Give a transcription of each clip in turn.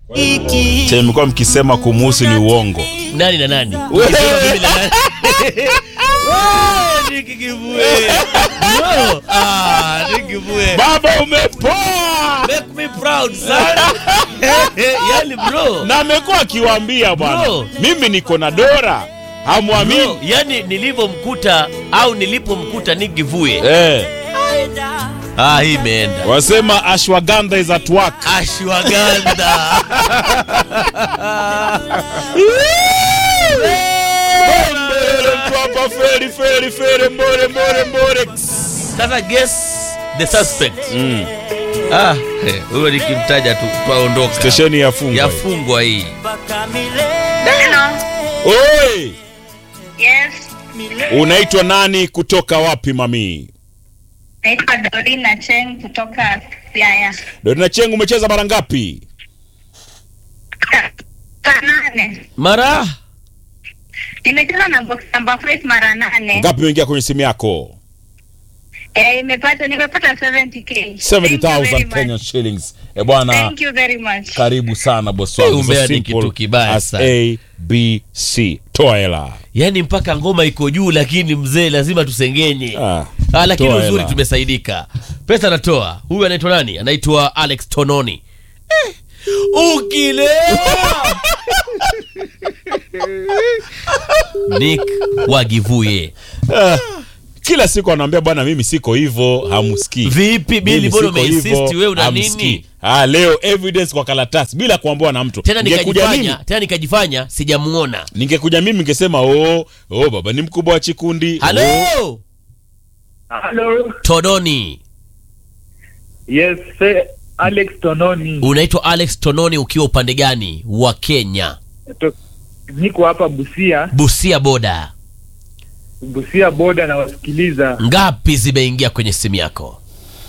chenye mlikuwa mkisema kumuhusu ni uongo. nani na nani Ukisema mimi na nani Wewe, Nick Kivue. Bro, ah, Nick Kivue. Baba umepoa, Make me proud sana yani bro na amekuwa akiwaambia bwana, Bro. mimi niko na Dora, hamwamini Bro, yani nilivyomkuta au nilipomkuta Nick Kivue eh. ah, hii imeenda Wasema ashwagandha is at work. ashwagandha Mbele mtu hapa, feri feri feri, mbore mbore mbore. sasa guess the suspect ah eh, huyo nikimtaja tu twaondoka Stesheni yafungwa. yafungwa hii Hello. Oi, Yes. unaitwa nani kutoka wapi mami? Naitwa Dorina Cheng kutoka Siaya. Dorina Chengu, umecheza mara ngapi? Saa nane. mara Nimecheza na box number 5 mara nane. Ngapi umeingia kwenye simu yako? Eh, nimepata nimepata 70k. Thank you 70,000 very much. Kenyan shillings. Eh bwana, Thank you very much. karibu sana boss wangu. Umbea So ni simple kitu kibaya as sana. A, B, C. Toa hela. yani mpaka ngoma iko juu lakini mzee lazima tusengenye Ah, ah, lakini toa uzuri hela. tumesaidika pesa anatoa huyu anaitwa nani anaitwa alex tononi eh, ukilewa nick wagivuye Ah, kila siku anaambia bwana, mimi siko hivyo, hamsikii. vipi bili Mimi mbona siko hivyo, umeinsist wewe una hamsikii. nini Ah, leo evidence kwa karatasi bila kuambiwa na mtu. tena Ningekuja mimi, nikajifanya tena nikajifanya sijamuona ningekuja mimi ningesema oh, oh baba ni mkubwa wa chikundi. Oh, halo Hello. tononi Yes, say Alex Tononi. unaitwa alex tononi ukiwa upande gani wa kenya To- Niko hapa Busia, busia boda Busia boda na wasikiliza. ngapi zimeingia kwenye simu yako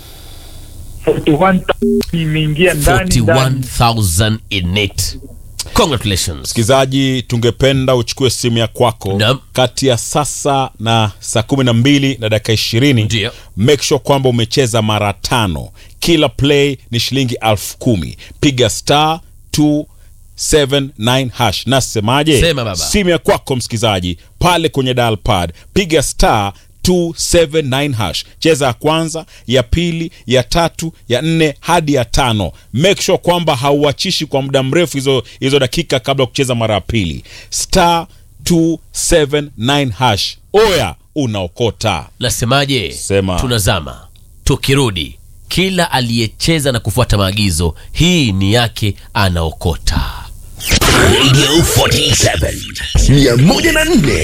41 imeingia ndani ndani. 41000 in it congratulations Msikilizaji, tungependa uchukue simu ya kwako Naam. kati ya sasa na saa kumi na mbili na dakika ishirini. Ndio. Make sure kwamba umecheza mara tano. Kila play ni shilingi elfu kumi. Piga star 279 hash. Nasemaje? Sema baba. Simu ya kwako msikilizaji, pale kwenye dial pad piga star 279 hash. Cheza ya kwanza, ya pili, ya tatu, ya nne hadi ya tano. Make sure kwamba hauachishi kwa muda mrefu hizo hizo dakika kabla ya kucheza mara ya pili. Star 279 hash. Oya, unaokota. nasemaje Sema. tunazama tukirudi kila aliyecheza na kufuata maagizo hii ni yake anaokota Radio 47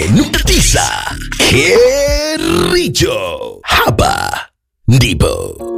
104.9 Kericho. Hapa ndipo